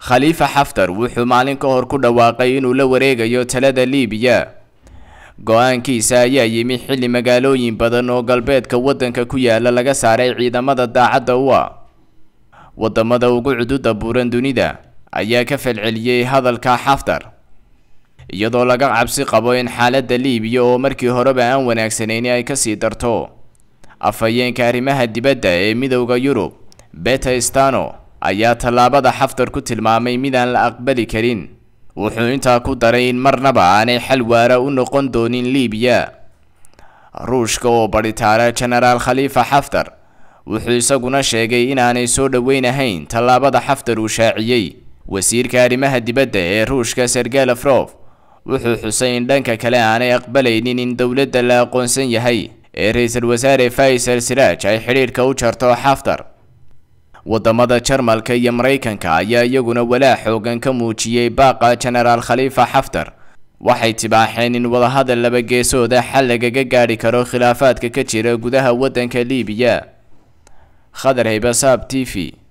khaliifa xaftar wuxuu maalin ka hor ku dhawaaqay inuu la wareegayo talada liibiya go-aankiisa ayaa yimi xilli magaalooyin badan oo galbeedka waddanka ku yaala laga saaray ciidamada daacadda u ah wadamada ugu cududa buuran dunida ayaa ka falceliyey hadalka xaftar iyadoo laga cabsi qabo in xaaladda liibiya oo markii horeba aan wanaagsanayni ay kasii darto afhayeenka arrimaha dibadda ee midowda yurub beta stano ayaa tallaabada xaftar ku tilmaamay midaan la aqbali karin wuxuu intaa ku daray in marnaba aanay xal waara u noqon doonin liibiya ruushka oo badhitaara genaraal khaliifa xaftar wuxuu isaguna sheegay inaanay soo dhoweynahayn tallaabada xaftar uu shaaciyey wasiirka arrimaha dibadda ee ruushka sergey lafrof wuxuu xusay in dhanka kale aanay aqbalaynin in dowladda la aqoonsan yahay ee ra-iisul wasaare faysal siraaj ay xidhiidhka u jarto xaftar wadamada jarmalka iyo maraykanka ayaa iyaguna walaac xoogan ka muujiyey baaqa genaraal khaliifa xaftar waxay tibaaxeen in wadahadal laba geesooda xal lagaga gaadhi karo khilaafaadka ka jira gudaha waddanka liibiya khadar haybasaab t v